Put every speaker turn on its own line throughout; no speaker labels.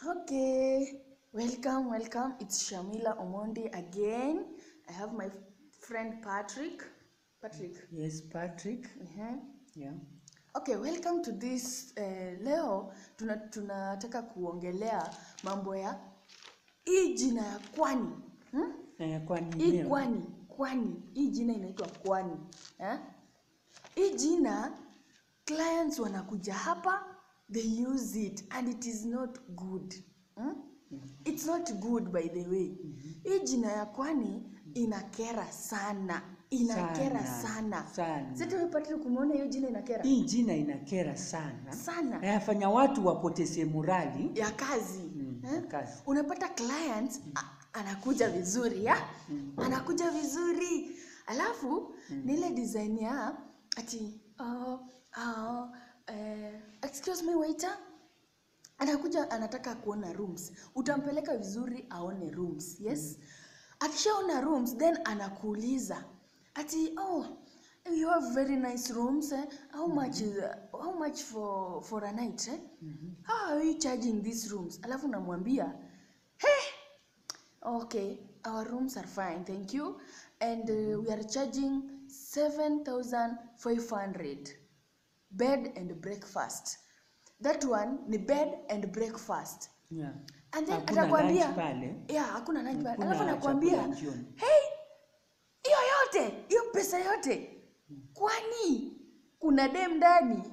Okay, welcome, welcome. It's Shamila Omondi again. I have my friend Patrick. Patrick.
Yes, Patrick.
Uh-huh.
Yeah.
Okay, welcome to this uh, leo tuna, tunataka kuongelea mambo ya hii jina ya kwani hmm?
Eh, kwani
hii
leo?
kwani kwani hii jina inaitwa kwani eh? hii jina clients wanakuja hapa they use it and it is not good hmm? it's not good by the way hii jina ya kwani inakera sana inakera
Sana,
sana,
sana.
sitapatili kumwona hiyo jina inakera
Hii jina inakera sana.
sana
Inafanya watu wapoteze morali.
ya kazi
Mm,
eh?
ya kazi.
unapata client a- anakuja vizuri ya anakuja vizuri alafu ni ile design ya ati oh, oh, eh, excuse me waiter anakuja anataka kuona rooms utampeleka vizuri aone rooms yes akishaona rooms then anakuuliza ati oh you have very nice rooms eh? how much is, how much for for a night eh? how are you charging these rooms alafu namwambia hey okay our rooms are fine thank you and uh, we are charging 7500 bed and breakfast that one ni bed and breakfast
Yeah.
and then
Hakuna
atakwambia
lunch pale.
yeah hakuna lunch pale
Hakuna
alafu anakwambia
chakula jioni.
hey hiyo yote hiyo pesa yote kwani kuna dem ndani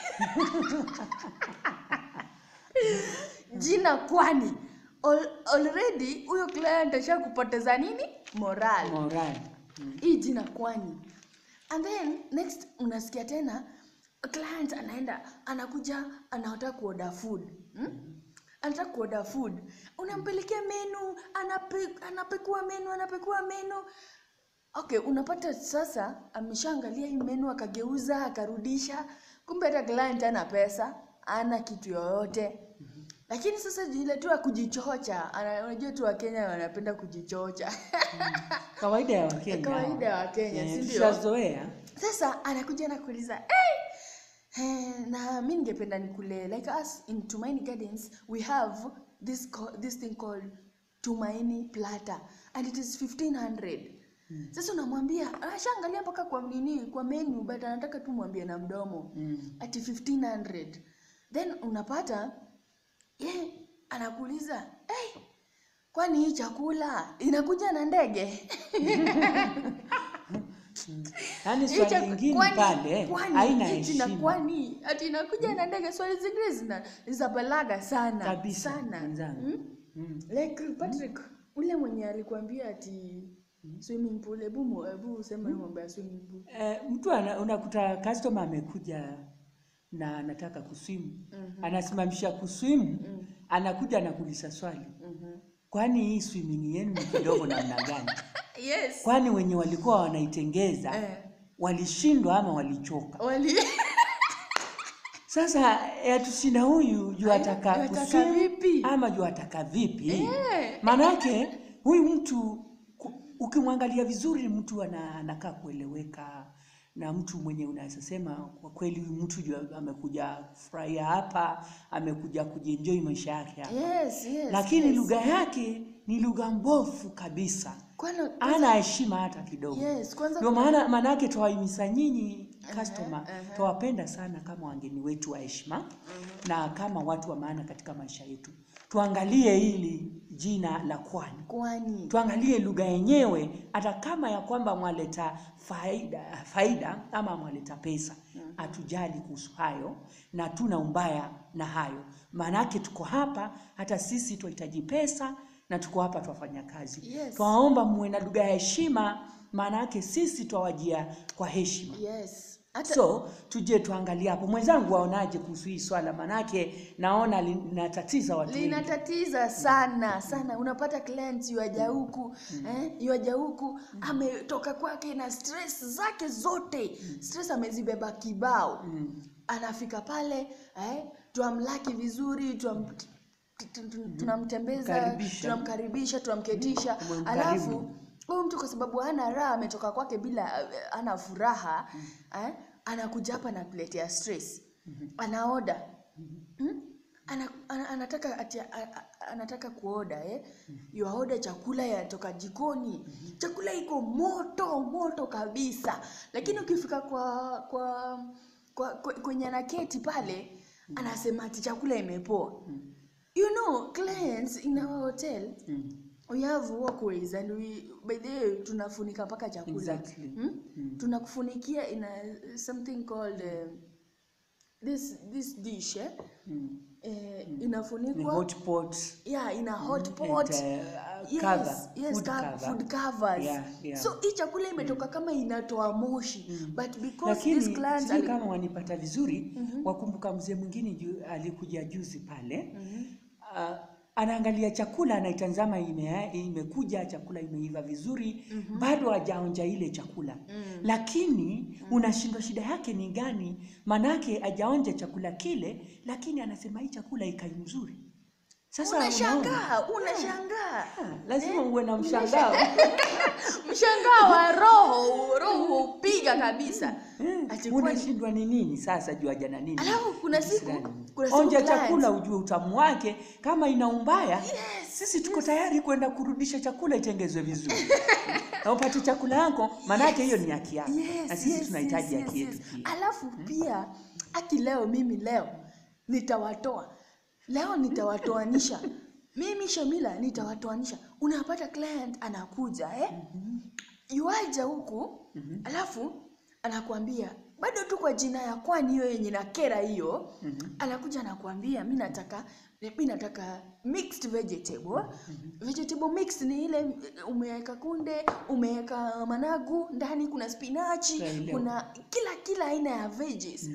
jina kwani Al already huyo client ashakupoteza nini moral
Morali. Mm.
hii jina kwani and then next unasikia tena client anaenda anakuja anataka kuorder food hmm? anataka kuorder food unampelekea menu anape, anapekua menu anapekua menu okay unapata sasa ameshaangalia hii menu akageuza akarudisha kumbe hata client ana pesa ana kitu yoyote lakini sasa ile tu ya kujichocha ana- unajua tu wakenya wanapenda kujichocha
Kawaida ya Wakenya.
Kawaida ya Wakenya,
Eh,
si ndio?
Tushazoea.
sasa anakuja na kuuliza hey! Eh, na mi ningependa nikule like us in tumaini gardens we have this, co- this thing called tumaini plata and it is 1500 sasa unamwambia ashaangalia mpaka kwa nini kwa menu but anataka tu mwambie na mdomo
Mm.
ati 1500 then unapata ye anakuuliza hey, kwani hii chakula inakuja na ndege
Yaani
Hii
swali
chak-
lingine
kwani-
pale
kwani,
haina
hii jina
heshima.
kwani ati inakuja na ndege swali zingine zina za balaga sana
Kabisa,
sana
mwenzangu.
hmm?
Mm.
like patrick ule mwenye alikuambia ati swimming pool hebu mu- hebu sema hiyo mambo ya swimming pool
Eh, mtu ana, unakuta customer amekuja na anataka kuswimu anasimamisha kuswimu anakuja anakuuliza swali kwani hii swimming yenu ni kidogo namna gani
yes
kwani wenye walikuwa wanaitengeza
Eh.
walishindwa ama walichoka
wali
sasa yatusina huyu juu
Aya,
ataka
juu ataka
kuswimu
vipi?
ama juu ataka vipi
Eh.
manake huyu mtu ku- ukimwangalia vizuri mtu ana- anakaa kueleweka na mtu mwenye unaweza sema kwa kweli huyu mtu juu amekuja kufurahia hapa amekuja kujienjoy maisha yake hapa
yes yes
lakini
yes.
lugha yake ni lugha mbovu kabisa
Kwana-
ana heshima hata kidogo
yes kwanza
ndio
kuna-
maana maanake twawahimiza nyinyi customer
aha.
twawapenda sana kama wageni wetu wa heshima na kama watu wa maana katika maisha yetu tuangalie hili jina la kwani
kwani
tuangalie lugha yenyewe hata kama ya kwamba mwaleta faida, faida ama mwaleta pesa hatujali kuhusu hayo na tuna umbaya na hayo maanake tuko hapa hata sisi twahitaji pesa na tuko hapa twafanya kazi
Yes.
twaomba muwe na lugha ya heshima maanake sisi twawajia kwa heshima
yes hata
so tuje tuangalie hapo mwenzangu waonaje kuhusu hii swala maanake naona linatatiza watu wengi
linatatiza sana sana unapata client yuaja huku eh, yuaja huku ametoka kwake na stress zake zote stress amezibeba kibao anafika pale eh, tuamlaki vizuri tuam, tu- tu- tu- tunamtembeza
Mkaribisha.
tunamkaribisha tunamketisha
Umemkarimu.
alafu huyu mtu kwa sababu hana raha ametoka kwake bila eh, hana furaha eh, anakuja hapa na kuletea stress anaoda hmm? ana, ana, anataka ati, a, a, anataka kuoda eh? yuaoda chakula yatoka jikoni chakula iko moto moto kabisa lakini ukifika kwa kwa, kwa, kwa kwenye anaketi pale anasema ati chakula imepoa you know clients in our hotel
Mm.
we have walkways and we by the way tunafunika mpaka chakula
Exactly.
hmm?
Mm.
tunakufunikia in a, something called uh, this this dish eh?
Mm.
Eh,
Ni
inafunikwa
hot pot
yeah in a hot
and,
pot
uh,
yes,
cover,
yes,
food
co-
cover.
food covers
Yeah, yeah.
so hii chakula imetoka kama inatoa moshi but because
lakini
this client
sijui
ali-
kama wanipata vizuri wakumbuka mzee mwingine ju, alikuja juzi pale
Mhm.
uh, anaangalia chakula anaitazama ime, imekuja chakula imeiva vizuri bado hajaonja ile chakula lakini unashindwa shida yake ni gani manake hajaonja chakula kile lakini anasema hii chakula ikai mzuri sasa unaona?
unashangaa unashangaa
Ah, lazima uwe na mshangao
mshangao wa roho roho upiga kabisa
Eh,
Ati kwani-
unashindwa ni nini sasa juu aja na nini
Alafu kuna siku-
Kisirani.
kuna siku
onja
clients-
chakula ujue utamu wake kama ina umbaya
Yes,
sisi tuko tayari kwenda kurudisha chakula itengezwe vizuri na upate chakula yako maanake hiyo ni haki yako
Yes,
na sisi
yes,
tunahitaji
yes,
haki
yes,
yetu
yes.
pia
alafu pia aki leo mimi leo nitawatoa leo nitawatoanisha mimi shamila nitawatoanisha unapata client anakuja eh? yuaja huku alafu anakuambia bado tu kwa jina ya kwani hiyo yenye na kera hiyo anakuja anakuambia mi nataka mi nataka mixed vegetable vegetable mixed ni ile umeweka kunde umeweka managu ndani kuna spinachi
Naelewa.
kuna kila kila aina ya veggies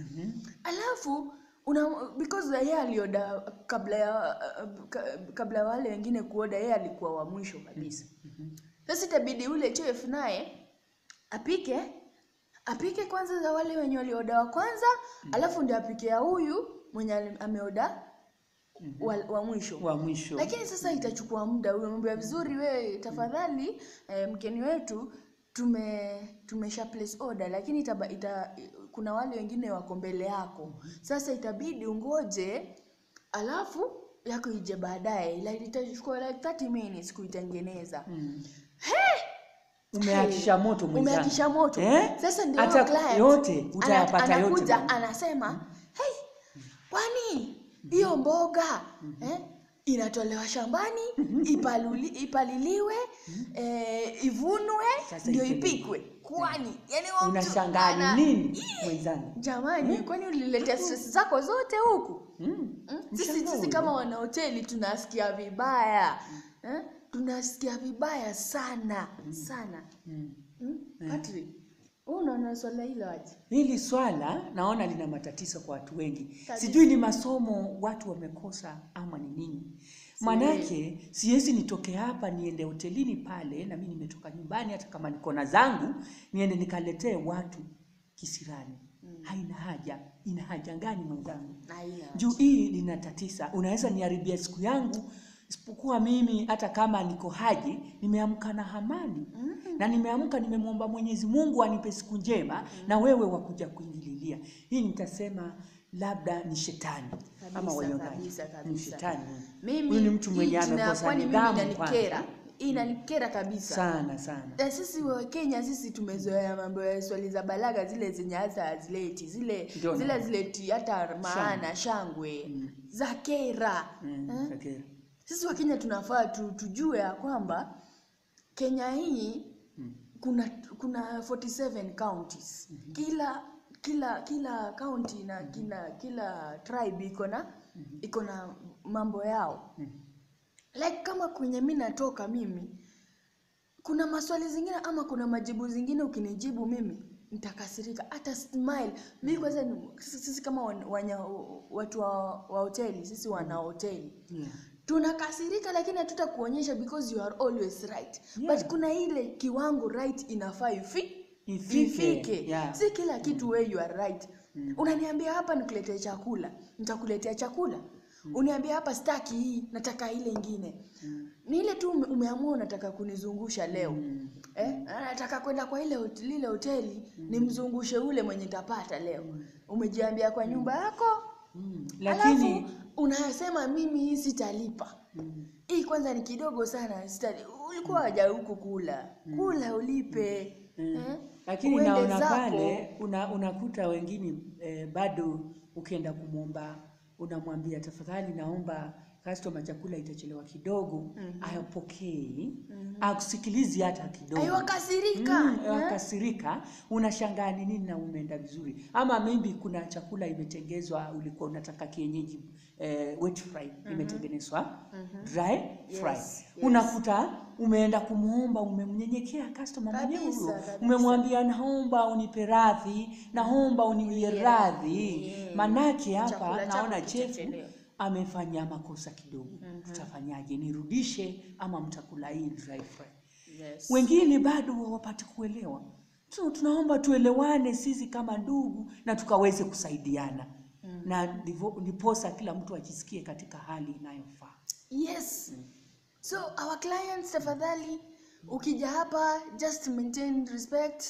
alafu una because yeye alioda kabla ya uh, ka- kabla ya wale wengine kuoda yeye alikuwa wa mwisho kabisa sasa itabidi ule chef naye apike apike kwanza za wale wenye walioda wa kwanza alafu ndio apike ya huyu mwenye ali- ameoda wa, wa mwisho
wa mwisho
lakini sasa itachukua muda umemwambia vizuri we tafadhali eh, mgeni wetu tume tumesha place order lakini itaba, ita, kuna wale wengine wako mbele yako sasa itabidi ungoje alafu yako ije baadaye like, itachukua like 30 minutes kuitengeneza
Mm. umeakisha moto mwenzangu.
umeakisha moto
eh?
sasa ndio
hata
huyo client
yote
ana-
utayapata yote
anakuja
bwana.
anasema hey, kwani hiyo mboga eh, inatolewa shambani ipaluli, ipaliliwe eh, ivunwe
Sasa
ndio
ipelekwe.
ipikwe kwani yani huyo mtu
unashangaa
ana-
ni nini mwenzangu
jamani kwani uliletea stress zako zote huku
mm.
Mm? Sisi,
Mshangao
sisi
ule.
kama wanahoteli tunasikia vibaya eh? tunasikia vibaya sana sana
Mm.
mm? Patrick, wewe unaona swala hilo aje?
Hili swala naona lina matatizo kwa watu wengi.
Kabisa.
Sijui ni masomo watu wamekosa ama ni nini. Manake siwezi nitoke hapa niende hotelini pale na mimi nimetoka nyumbani hata kama niko na zangu niende nikaletee watu kisirani. Haina haja. Ina haja gani mwenzangu?
Haina.
Juu hii linatatisa. Unaweza niharibia siku yangu isipokuwa mimi hata kama niko haji nimeamka na amani na nimeamka nimemwomba Mwenyezi Mungu anipe siku njema na wewe wakuja kuingililia. Hii nitasema labda ni shetani ama
Kabisa,
wanyongaji.
kabisa,
Ni
kabisa.
shetani.
Mimi
Huyu ni mtu
hii
mwenye
jina ya
amekosa
kwani mimi
nidhamu
inanikera.
kwanza.
Hii inanikera kabisa.
Sana sana.
Na sisi wa Kenya sisi tumezoea mambo ya swali za balaga zile zenye hata hazileti zile
Ndio
zile
na-
hazileti hata maana shangwe za kera
Mm,
eh?
Shakira.
Sisi wa Kenya tunafaa tu, tujue ya kwamba Kenya hii kuna kuna 47 counties. Kila kila kila county na kila kila tribe iko na iko na mambo yao. Like kama kwenye mimi natoka mimi kuna maswali zingine ama kuna majibu zingine ukinijibu mimi nitakasirika hata smile mimi kwanza ni- sisi sisi kama wan- wanya, watu wa, wa hoteli sisi wana hoteli
Yeah.
tunakasirika lakini hatutakuonyesha because you are always right
Yeah.
but kuna ile kiwango right inafaa ifi
Ifike,
ifike
yeah.
si kila kitu we you are right unaniambia hapa nikuletee chakula nitakuletea chakula uniambia hapa staki hii nataka ile ingine ni ile tu ume- umeamua unataka kunizungusha leo eh? nataka kwenda kwa ile hot- lile hoteli nimzungushe ule mwenye tapata leo umejiambia kwa nyumba yako
Mm. Lakini
alafu unasema mimi hii sitalipa
mm.
hii kwanza ni kidogo sana sitali ulikuwa haja huku kula kula ulipe
Mm.
eh?
Lakini
Uende
naona
zako.
pale una, unakuta wengine eh, bado ukienda kumwomba unamwambia tafadhali, naomba customer chakula itachelewa kidogo, ayapokei akusikilizi hata kidogo
aiwakasirika
Mm, wakasirika, unashangaa ni nini na umeenda vizuri, ama maybe kuna chakula imetengezwa, ulikuwa unataka kienyeji eh, wet fry imetengenezwa dry fry,
Yes,
unakuta umeenda kumuomba, umemnyenyekea customer mwenyewe
Kabisa,
huyo,
kabisa.
umemwambia naomba unipe radhi, naomba uniwie radhi,
Yeah.
manake hapa
Chakula chako
naona chefu
kitachelewa.
amefanya makosa kidogo, tutafanyaje? Nirudishe ama mtakula hii dry fry?
yes.
wengine bado hawapati kuelewa. So, tunaomba tuelewane sisi kama ndugu na tukaweze kusaidiana na ndivo- ndiposa kila mtu ajisikie katika hali inayofaa.
yes so our clients tafadhali ukija hapa just maintain respect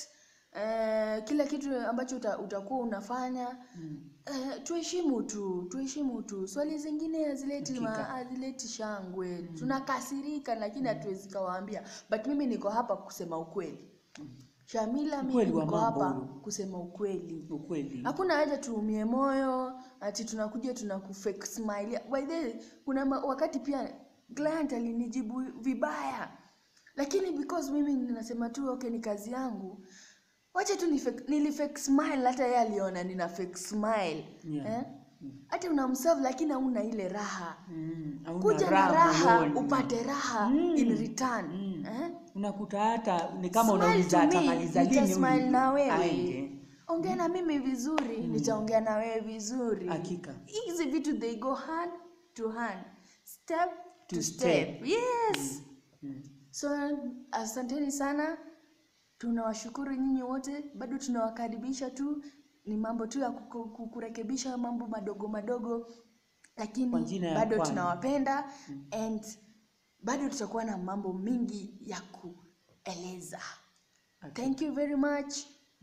uh, kila kitu ambacho uta, utakuwa unafanya uh, tuheshimu tu tuheshimu tu swali zingine hazileti ma-
Hakika.
hazileti shangwe tunakasirika lakini hatuwezi kawaambia but mimi niko hapa kusema ukweli shamila mimi
Ukweli wa
niko
mambo
hapa
huo.
kusema ukweli
Ukweli
hakuna haja tuumie moyo ati tunakuja tunakufake smile by the way, kuna ma- wakati pia client alinijibu vibaya lakini because mimi ninasema tu okay ni kazi yangu wacha tu nifake- nilifake smile hata yeye aliona nina fake smile
Yeah.
eh? hata unamserve lakini hauna ile raha
Mm, hauna
kuja na raha
moyoni.
upate raha
Mm.
in return
Mm.
eh?
unakuta hata ni kama
Smile
unauliza
to me,
atamaliza lini
nitasmile
huyu
na wewe
aende.
ongea na mimi vizuri nitaongea na wewe vizuri
Hakika.
hizi vitu they go hand to hand step to,
To
step.
step.
yes
Mm.
so asanteni sana tunawashukuru nyinyi wote bado tunawakaribisha tu ni mambo tu ya kuku- ku- kurekebisha mambo madogo madogo
Kwa
lakini
jina ya
bado
Bwana.
tunawapenda and bado tutakuwa na mambo mingi ya kueleza
Okay.
thank you very much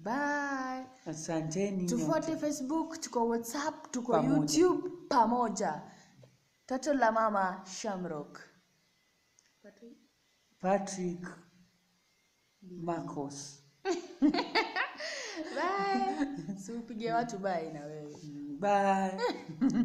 bye
Asanteni nyote.
tufuate facebook tuko whatsapp tuko
Pamoja.
youtube pamoja toto la mama shamrock
Patrick Marcos.
bye si upige watu bye na wewe
Bye.